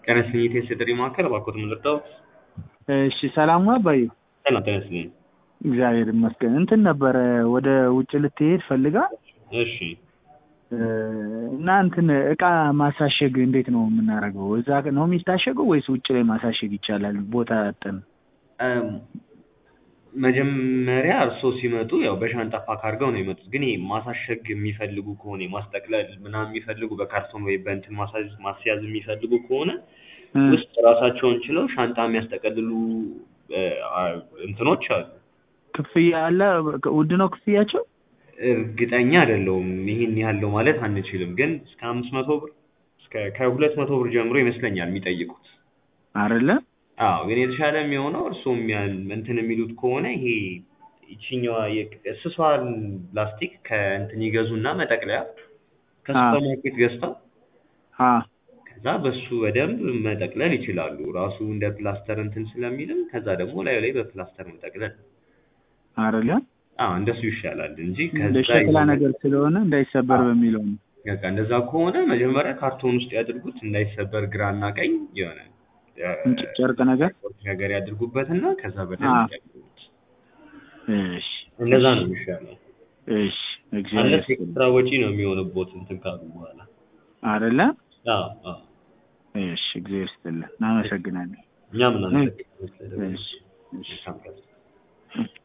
ጤና ይስጥልኝ የቴስት ጥሪ ማዕከል እባክዎት ምን ልርዳዎት? እሺ ሰላም ነው አባዬ? ሰላም ጤና ይስጥልኝ። እግዚአብሔር ይመስገን። እንትን ነበረ ወደ ውጭ ልትሄድ ፈልጋ እሺ እና እንትን እቃ ማሳሸግ እንዴት ነው የምናደርገው? እዛ ነው የሚታሸገው ወይስ ውጭ ላይ ማሳሸግ ይቻላል? ቦታ አጠን እም፣ መጀመሪያ እርስዎ ሲመጡ ያው በሻንጣ ፓክ አድርገው ነው የመጡት። ግን ይሄ ማሳሸግ የሚፈልጉ ከሆነ ማስጠቅለል ምናምን የሚፈልጉ በካርቶን ወይ በእንትን ማሳዝ ማስያዝ የሚፈልጉ ከሆነ ውስጥ ራሳቸውን ችለው ሻንጣ የሚያስጠቀልሉ እ፣ አ- እንትኖች አሉ። ክፍያ አለ? ውድ ነው ክፍያቸው? እርግጠኛ አይደለሁም ይህን ያህል ነው ማለት አንችልም። ግን እስከ አምስት መቶ ብር እስከ ከሁለት መቶ ብር ጀምሮ ይመስለኛል የሚጠይቁት። አይደለ? አዎ ግን የተሻለ የሚሆነው እርስዎም ያን እንትን የሚሉት ከሆነ ይሄ ይችኛዋ የቅ- ስሷን ላስቲክ ከእንትን ይገዙና መጠቅለያ ከሱፐር ማርኬት ገዝተው አ ከዛ በሱ በደንብ መጠቅለል ይችላሉ። ራሱ እንደ ፕላስተር እንትን ስለሚልም ከዛ ደግሞ ላዩ ላይ በፕላስተር መጠቅለል። አይደለ? አዎ እንደሱ ይሻላል እንጂ እንደ ከዛ ሸክላ የሆነ- ነገር ስለሆነ እንዳይሰበር በሚለው ነው። በቃ እንደዛ ከሆነ መጀመሪያ ካርቶን ውስጥ ያድርጉት እንዳይሰበር ግራና ቀኝ የሆነ እ፣ እንጭ- ጨርቅ ነገር ነገር ያድርጉበትና ከዛ አ በደንብ ያድርጉት። እሺ እንደዛ ነው የሚሻለው። እሺ እግዚአብሔር አለስ ይስጥልኝ። ኤክስትራ ወጪ ነው የሚሆንቦት እንትን ካሉ በኋላ። አይደለ? አዎ አዎ እሺ እግዚአብሔር ይስጥልን። እናመሰግናለን። እኛም እናመሰግናለን ስለደወሉ። እሺ እሺ መልካም ቀን።